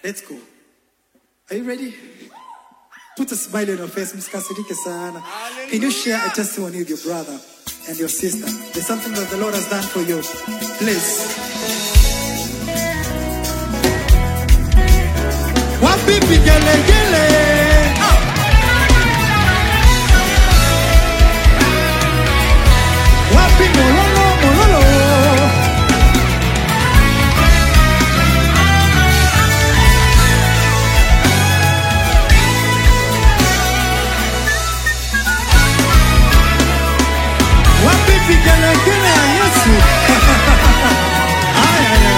Let's go. Are you ready? Put a smile on your face. Msikasirike sana. Can you share a testimony with your brother and your sister? There's something that the Lord has done for you. Please. Wapi vigelegele? Wapi mololo mololo? Wapi vigelegele ya Yesu? Aya, aya.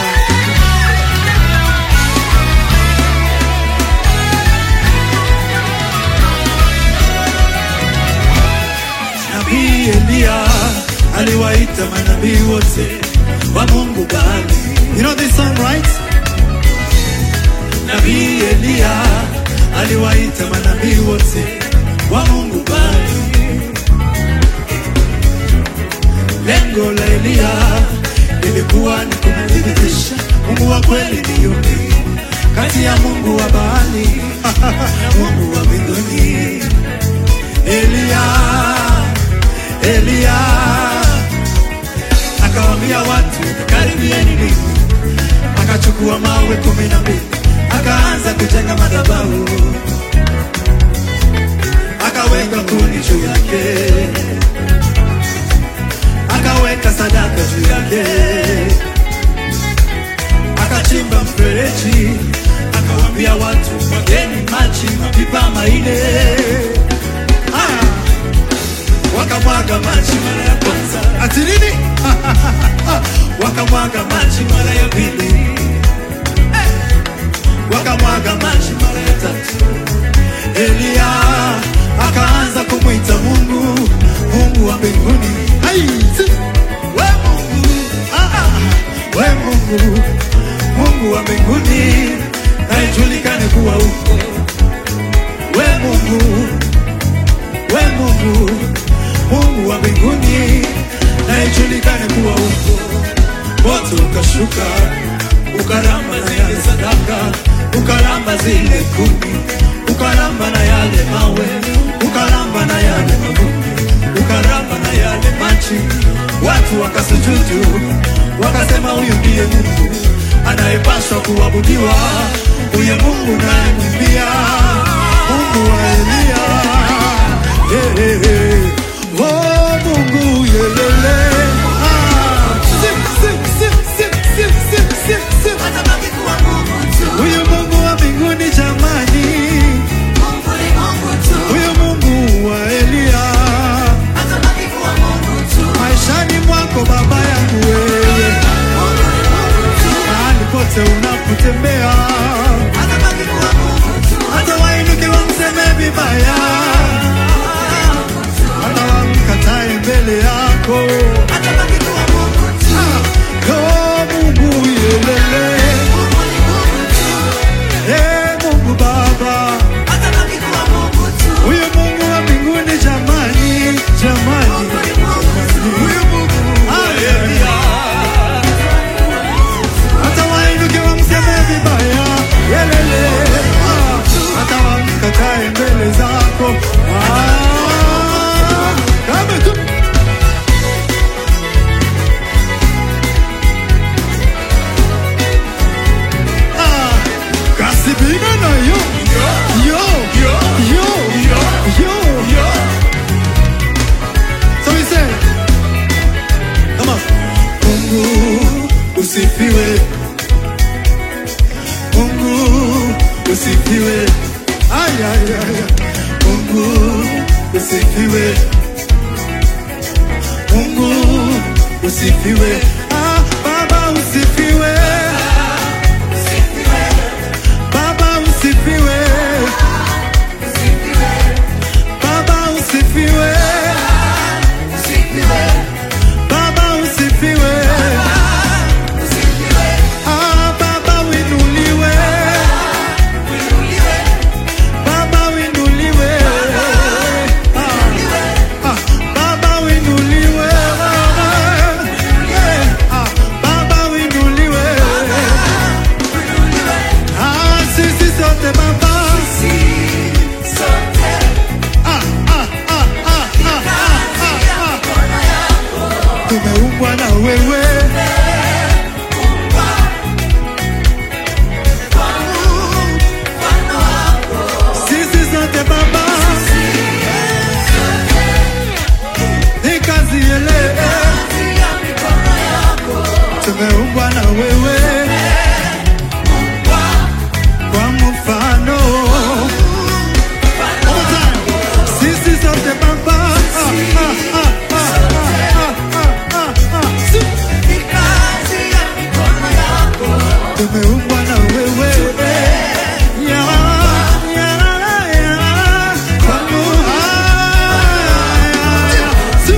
Nabii Eliya aliwaita manabii wote wa Mungu Baali. You know this song, right? Nabii Eliya aliwaita manabii wote wa Mungu Baali. Lengo la Eliya lilikuwa ni kumthibitisha Mungu wa kweli ni yupi kati ya Mungu wa Baali na Mungu wa mbinguni. Eliya, Eliya akawaambia watu karibieni mimi, akachukua mawe kumi na mbili akaanza kujenga madhabahu, akaweka kuni juu yake, akaweka sadaka juu yake, akachimba mfereji, akawaambia watu mwageni maji mapipa maine Haya. wakamwaga maji mara ya kwanza, ati nini? wakamwaga maji mara ya pili, wakamwaga maji mara ya tatu. Eliya akaanza kumwita Mungu, Mungu wa mbinguni. Ai, si- we Mungu, ah, ah, we Mungu, Mungu wa mbinguni, na ijulikane kuwa uko we Mungu we Mungu, Mungu wa mbinguni, na ijulikane kuwa uko. Moto ukashuka ukaramba na yale sadaka, ukaramba zile kuni, ukaramba na yale mawe, ukaramba na yale mavumbi, ukaramba na yale maji. Watu wakasujudu, wakasema huyu ndiye Mungu anayepaswa kuabudiwa, huye Mungu nayemwimbia, Mungu wa Eliya. Eh, eh, eh. Oh, Mungu yelele. Ah. Sip, sip, sip, sip, sip, sip, sip, sip. Atabaki kuwa Mungu tu. Huyu Mungu wa mbinguni jamani, Mungu ni Mungu tu. huyu Mungu wa Eliya, Atabaki kuwa Mungu tu. maishani mwako baba yangu wewe, Mungu ni Mungu tu. mahali pote unapotembea, Atabaki kuwa Mungu tu. hata wainuke wamseme vibaya, hata wamkatae mbele yako. Atabaki kuwa Mungu tu. Yo Mungu yelele, Mungu ni Mungu tu. eh Mungu Baba, Atabaki kuwa Mungu tu. huyu Mungu wa mbinguni jamani, jamani, Mungu ni Mungu tu. huyu Mungu Haleluya. Hata wainuke wamseme vibaya, yelele, ah, hata wamkatae mbele zako. Ah, kama tu Ah, kasipina na yo yo yo yo yo yo so we say come on Mungu usifiwe Mungu usifiwe ay ay ay ay. Mungu usifiwe Mungu usifiwe ah baba usifiwe Baba usifiwe, Baba usifiwe, Baba usifiwe, ah Baba winuliwe, Baba winuliwe, ah, ah, Baba winuliwe, Baba, eh, sote Baba. Ah, ah, ah, ah, ah, ah, ah, ah. Tumeumbwa na wewe. Sisi sote Baba. Ni kazi ile. Tumeumbwa na wewe. Kwa mfano. One more time. Sisi sote Baba. Ah, ah, ah, ah, ah, ah, ah, ah. Si. Tumeumbwa na wewe. Ya, ya, ya. Kwa mu- ah, ya, ya. Si.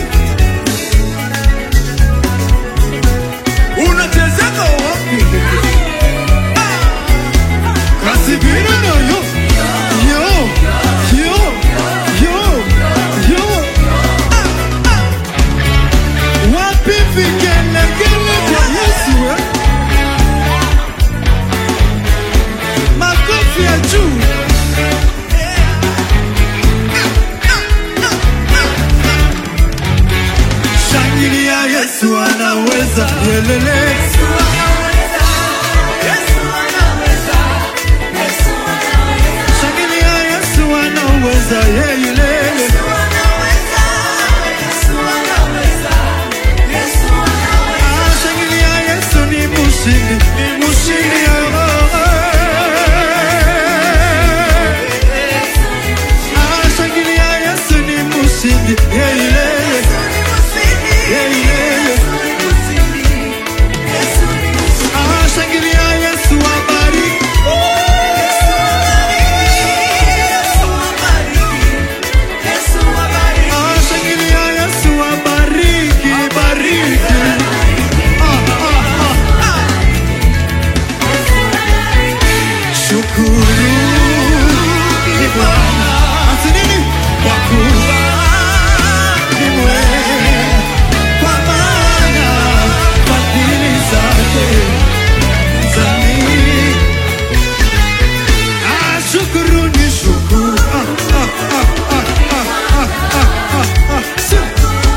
Unachezeka wapi? Kasibiri no yo. Yo. Yo. Yo. Yo. Ah, ah. Wapi vigelegele vya Yesu eh? Makofi ya juu. Shangilia Yesu anaweza. Yelele. Shangilia Yesu anaweza. Yelele. Ah, Shangilia Yesu ni mshindi. Ni mshindi. oh, eh. Ah, Shangilia Yesu ni mshindi. Yelele. Yelele. Ah, Shangilia Yesu abariki. Ah, Shangilia Yesu abariki. Bariki. Ah, ah, ah. Shukuru ni Bwana. Ati nini? Kwa kuwa ni mwema, kwa maana fadhili zake za milele. Ah, shukuru ni shukuru. Ah, ah, ah, ah, ah, ah, ah, ah, ah. Si-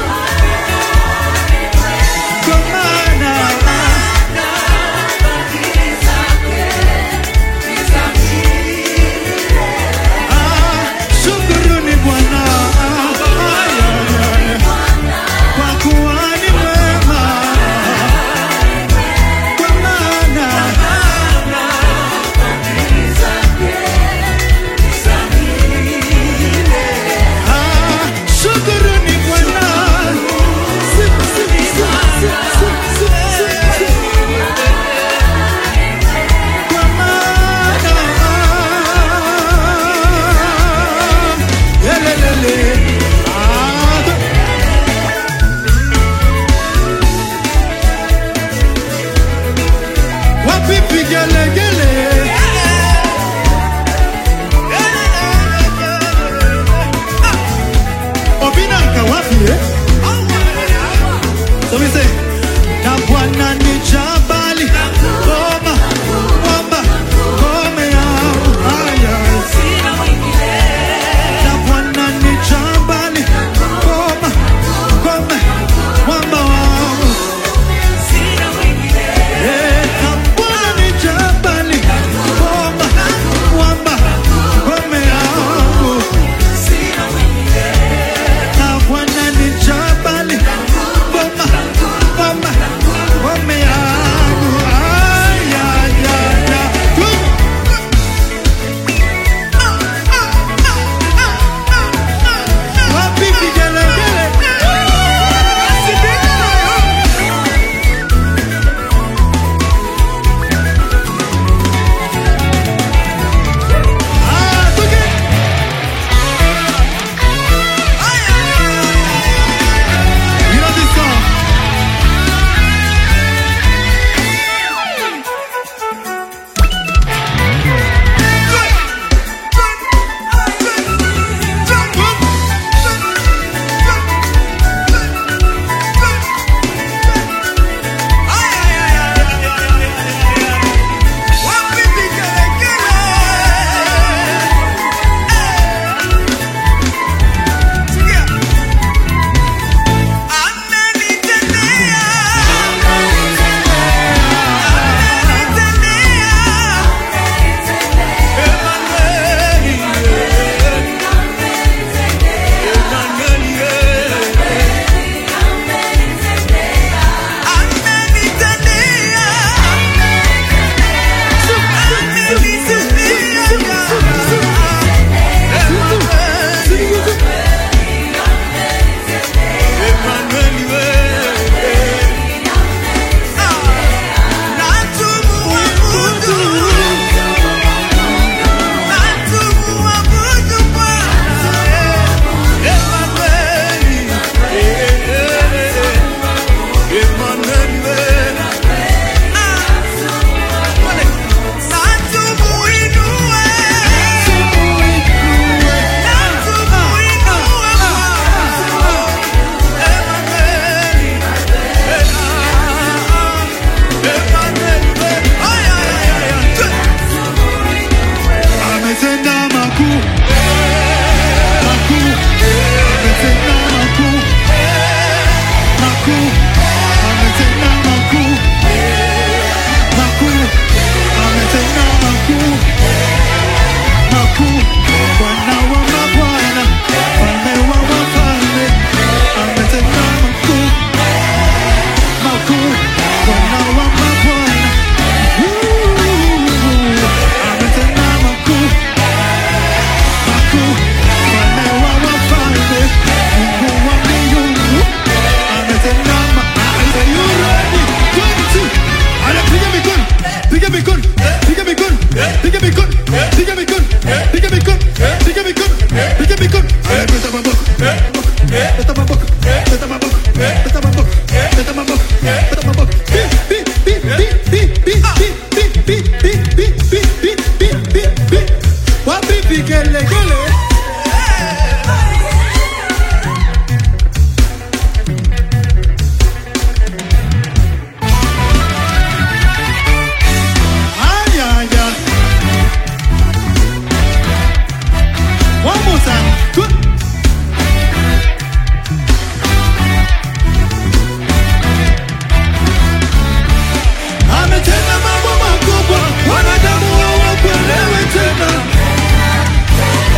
Kwa maana vigelegele. Aya, aya. One more time. Good. Ametenda mambo makubwa, wanadamu hawakuelewi tena.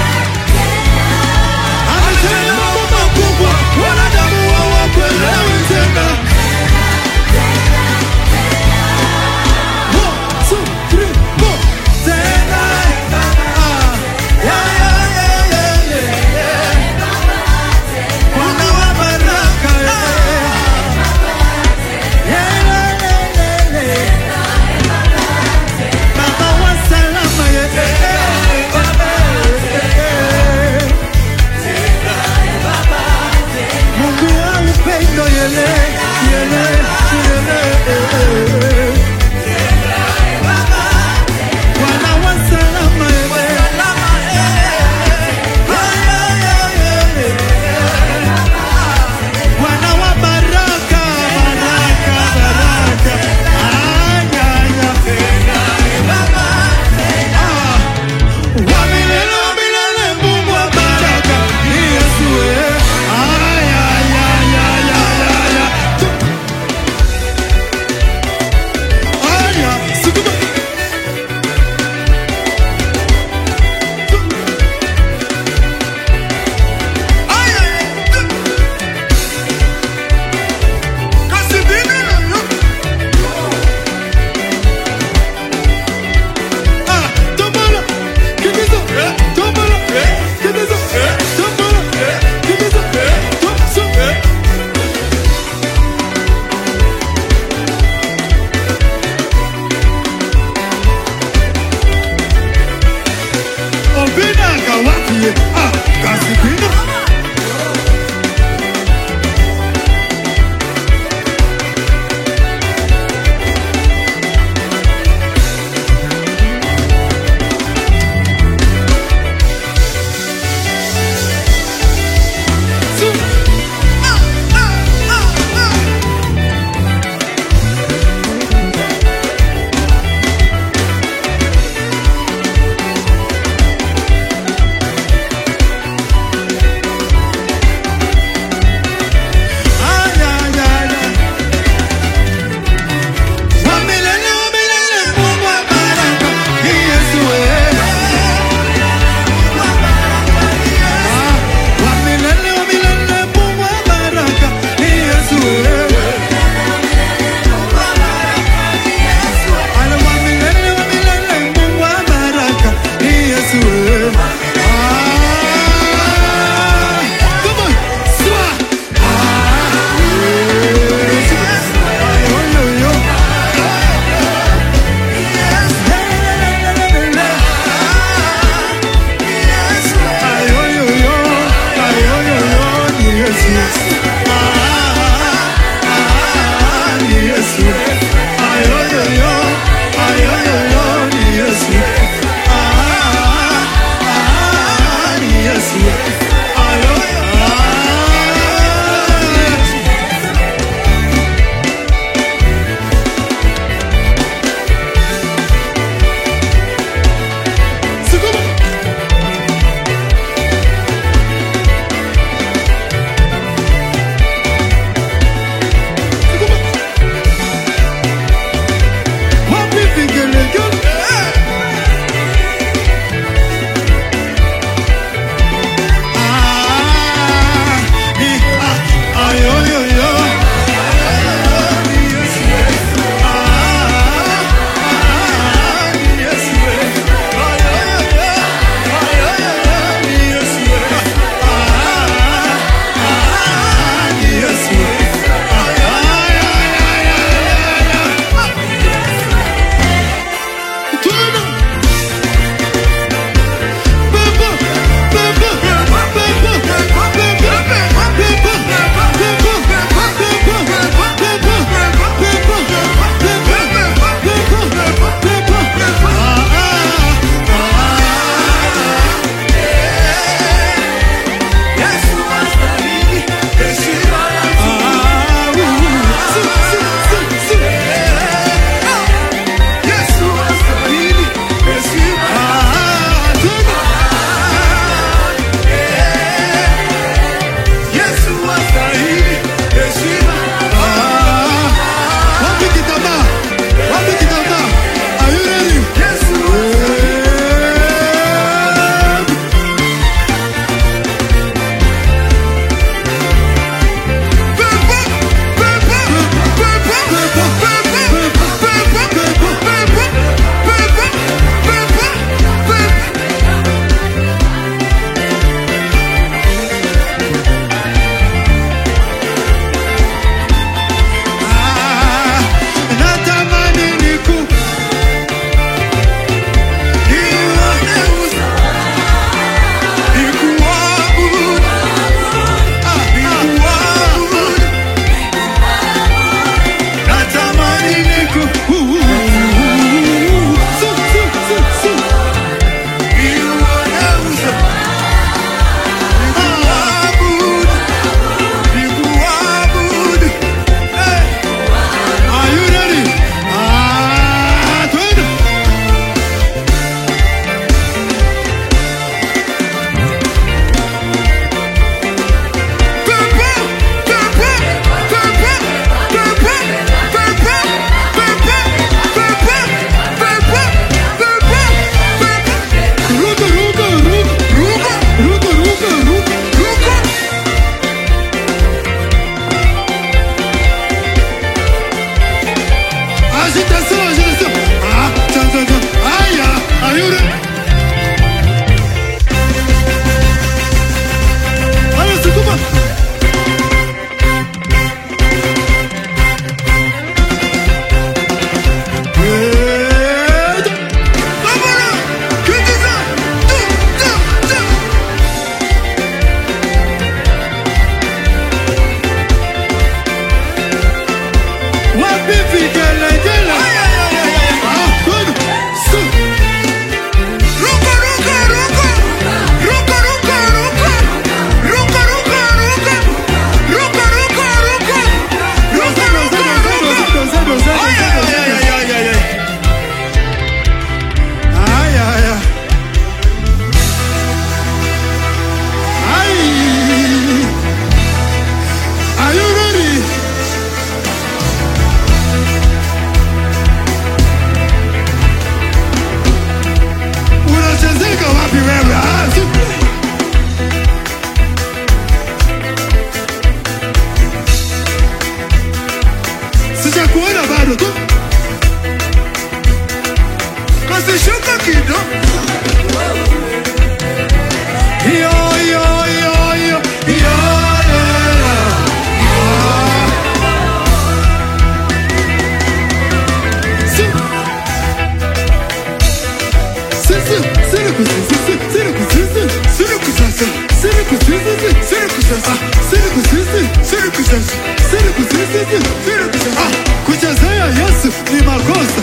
kusisi, siri kusisi, siri kusasa, siri kusisi, siri kusasa, siri kusisi, siri kusasa, siri kusisi, siri kusasa. Ah, kuchezea Yesu ni makosa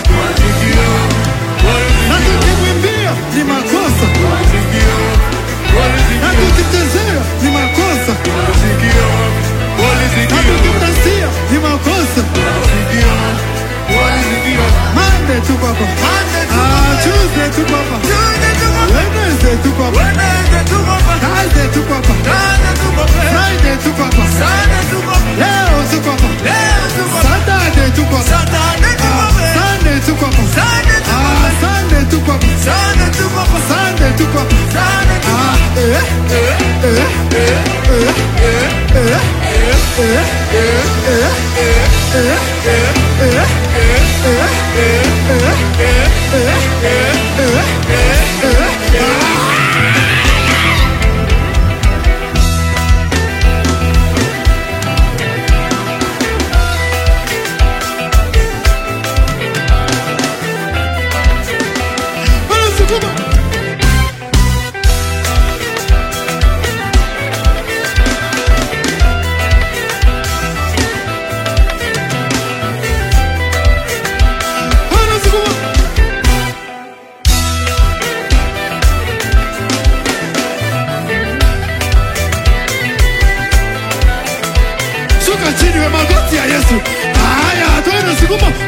na tukimwimbia ni makosa na tukichezea ni makosa na tukimdansia ni makosa. Monday tu papa, ah, Tuesday tu papa, Wednesday tu papa, Thursday tu papa, Friday tu papa, leo tu papa, Saturday tu papa, ah, Sunday tu papa, ah, Sunday tu papa, Sunday tu papa, ah, eh, eh, eh, eh, eh, eh, eh, eh, eh, eh, eh, eh, eh. Wanasukuma. Wanasukuma. Shuka chini we magoti ya Yesu. Haya, twende sukuma.